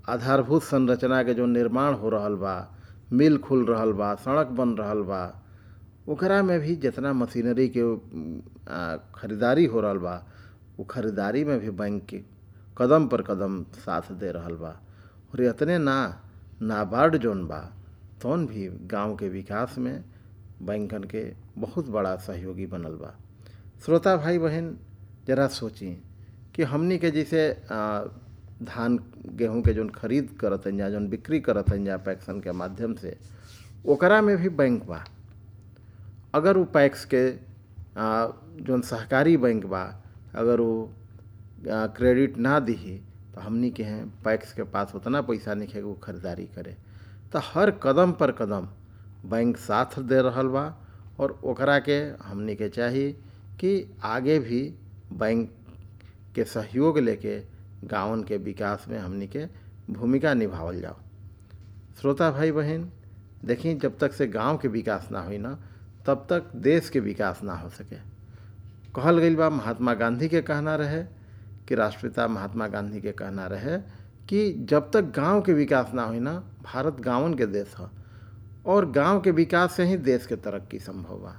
आधारभूत संरचना के जो निर्माण हो रहल बा मिल खुल रहल बा सड़क बन रहल बा ओकरा में भी जितना मशीनरी के आ, खरीदारी हो रहल बा वो खरीदारी में भी बैंक के कदम पर कदम साथ दे रहल बा और इतने ना नाबार्ड जोन बा तौन भी गांव के विकास में बैंकन के बहुत बड़ा सहयोगी बनल बा श्रोता भाई बहन जरा सोची कि हमनी के जैसे आ, धान गेहूं के जोन खरीद करत जा जोन बिक्री करत जा पैक्सन के माध्यम से ओकरा में भी बैंक बा अगर वो पैक्स के आ, जोन सहकारी बैंक बा अगर वो आ, क्रेडिट ना दिही तो हमनी के हैं पैक्स के पास उतना पैसा नहीं है कि वो खरीदारी करे तो हर कदम पर कदम बैंक साथ दे रहल बा और ओकरा के हमनी के चाही कि आगे भी बैंक के सहयोग लेके गाँवन के विकास में हमनी के भूमिका निभावल जाओ श्रोता भाई बहन देखी जब तक से गांव के विकास ना हुई ना तब तक देश के विकास ना हो सके कहल गई बा महात्मा गांधी के कहना रहे कि राष्ट्रपिता महात्मा गांधी के कहना रहे कि जब तक गांव के विकास ना हुई ना भारत गांवन के देश है और गांव के विकास से ही देश के तरक्की संभव बा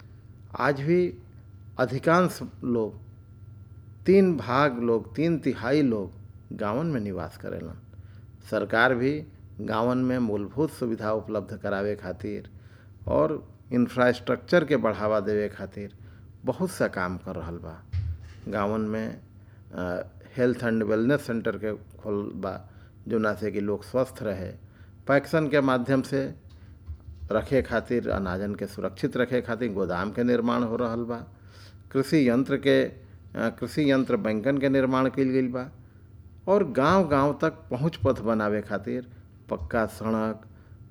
आज भी अधिकांश लोग तीन भाग लोग तीन तिहाई लोग गांवन में निवास करेलन सरकार भी गांवन में मूलभूत सुविधा उपलब्ध करावे खातिर और इंफ्रास्ट्रक्चर के बढ़ावा देवे खातिर बहुत सा काम कर रहल बा गांवन में हेल्थ एंड वेलनेस सेंटर के खोल बा जोना से कि लोग स्वस्थ रहे पैक्सन के माध्यम से रखे खातिर अनाजन के सुरक्षित रखे खातिर गोदाम के निर्माण हो रहल बा कृषि यंत्र के कृषि यंत्र बैंकन के निर्माण कल गई बा और गांव-गांव तक पहुंच पथ बनावे खातिर पक्का सड़क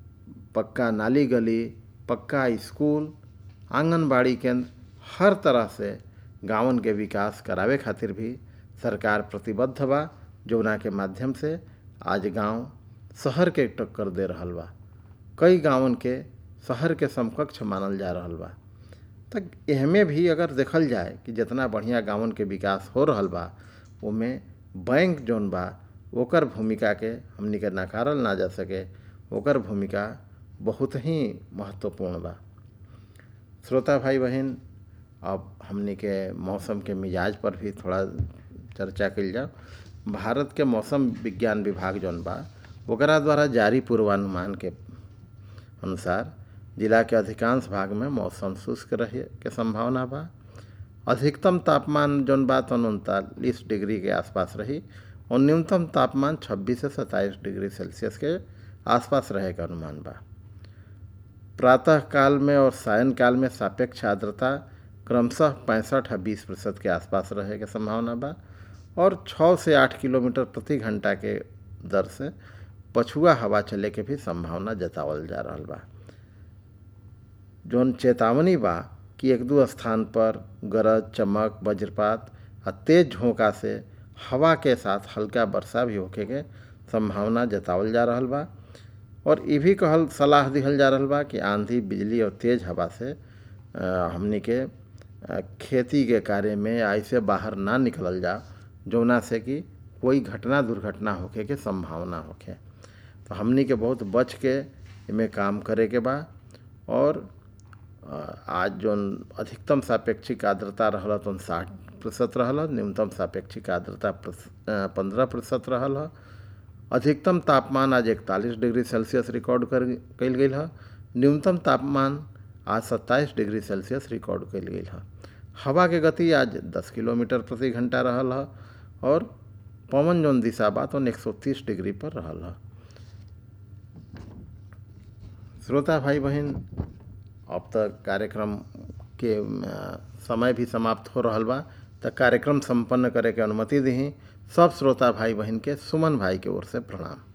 पक्का नाली गली पक्का स्कूल आंगनबाड़ी केंद्र हर तरह से गांवन के विकास करावे खातिर भी सरकार प्रतिबद्ध बा जौना के माध्यम से आज गांव शहर के टक्कर दे रहल बा कई गांवन के शहर के समकक्ष मानल जा रहल बा तक एहमे भी अगर देखल जाए कि जितना बढ़िया गांवन के विकास हो रहल बा ओमे बैंक जौन बा ओकर भूमिका के हमनी के नकारल ना जा सके ओकर भूमिका बहुत ही महत्वपूर्ण बा श्रोता भाई बहन अब हमनी के मौसम के मिजाज पर भी थोड़ा चर्चा कल जाओ भारत के मौसम विज्ञान विभाग जौन बा ओकरा द्वारा जारी पूर्वानुमान के अनुसार जिला के अधिकांश भाग में मौसम शुष्क रहे के संभावना बा अधिकतम तापमान जौन बा तो उनतालीस डिग्री के आसपास रही और न्यूनतम तापमान 26 से 27 डिग्री सेल्सियस के आसपास रहे का अनुमान बा प्रातः काल में और सायन काल में सापेक्ष आर्द्रता क्रमशः पैंसठ या बीस प्रतिशत के आसपास रहे के संभावना बा और छः से आठ किलोमीटर प्रति घंटा के दर से पछुआ हवा चले के भी संभावना जतावल जा रहा बा जौन चेतावनी बा कि एक दो स्थान पर गरज चमक वज्रपात आ तेज झोंका से हवा के साथ हल्का वर्षा भी होके के संभावना जतावल जा रहा बा और ये भी कहल सलाह दिहल जा रहा बा कि आंधी बिजली और तेज हवा से हमनी के खेती के कार्य में ऐसे बाहर ना निकलल जा जौना से कि कोई घटना दुर्घटना होके के संभावना होके तो हमनी के बहुत बच के इमें काम करे के बा और आज जौन अधिकतम सापेक्षिक आर्द्रता रहल तो साठ प्रतिशत रहल न्यूनतम सापेक्षिक आर्द्रता पंद्रह प्रतिशत रहल अधिकतम तापमान आज इकतालीस डिग्री सेल्सियस रिकॉर्ड कर कल गई है न्यूनतम तापमान आज सत्ताईस डिग्री सेल्सियस रिकॉर्ड कल गई है हवा के गति आज 10 किलोमीटर प्रति घंटा रहल है और पवन जौन दिशा बा तो एक सौ तीस डिग्री पर रहल है श्रोता भाई बहन अब तक कार्यक्रम के समय भी समाप्त हो रहा बा तो कार्यक्रम संपन्न करे के अनुमति दी सब श्रोता भाई बहन के सुमन भाई के ओर से प्रणाम